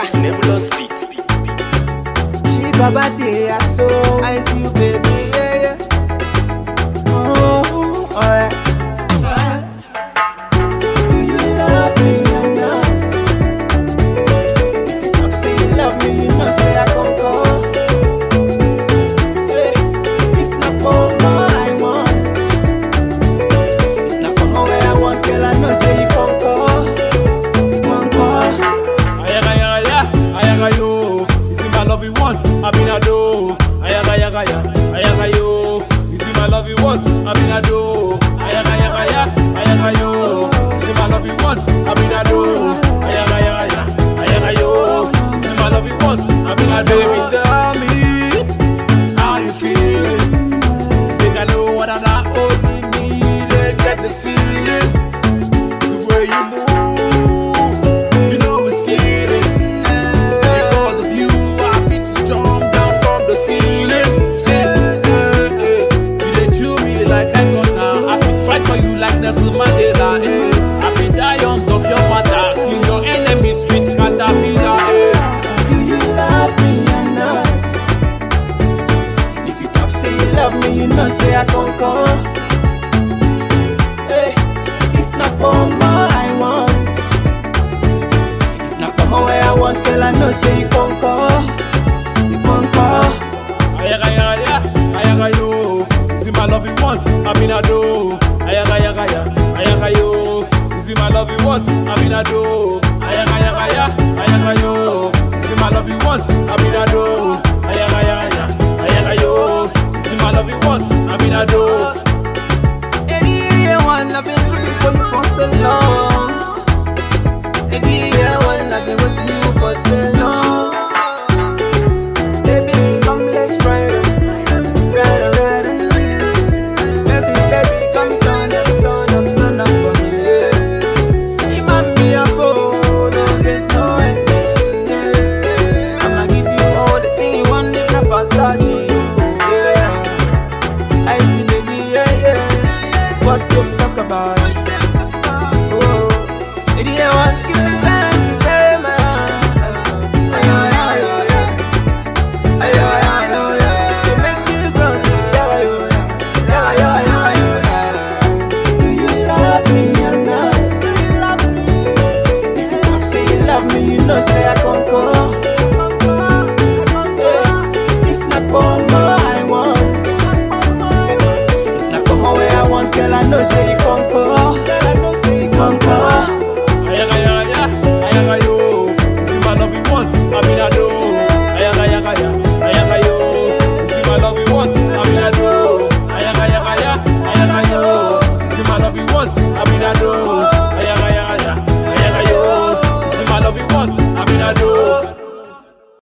to Nebulous Beat. She baba dey so I see you baby yeah yeah. Oh, alright. Do you love me or not? If you talk say you love me, you know say I come for. Hey, if not come I want. If not come where I want, girl I know say you come for. Come for. Ayaga yaga ya, ayaga yo. Is it my love you want? I mean I do. Ayaga yaga ya, ayaga yo. Is it my love you want? I mean I do. Ayaga yaga ya, ayaga yo. Is it my love you want? I mean I do. Ayaga yaga ya, ayaga yo. Is it my love you want? I mean I do. Baby tell me how you feel. Think I know what I'm not holding me. They get this feeling. The way you move, you know it's killing. Because of you, I fit to jump down from the ceiling. See, eh, eh. You dey chew me like ice water. I fit fight for you like Nelson Mandela. Eh. I fit die on top your matter. Kill your enemies with caterpillar. Eh. Do you love me or not? If you talk say you love me, you know say I come come. Hey, if not come I want. If not come where I want, girl I know say you come come. You come come. Ayaga yaga ya, ayaga yo. Is it my love you want? I mean I do. Ayaga yaga ya, ayaga yo. Is it my love you want? I mean I do. Ayaga yaga ya, ayaga yo. Is it my love you want? I mean I do. Ayaga yaga ya, ayaga yo. Is it my love you want? I mean I do. Anyone I've been tripping for you for so long. Anyone I've been waiting you for so long. Baby, come let's ride, ride, ride, Baby, baby, come turn up, turn up, turn up for me. Yeah. You might be a fool, don't get no ending. Yeah. I'ma give you all the things you want, if not Versace. Yeah. I see baby, yeah, yeah. What you talk about? Oh, idiot, one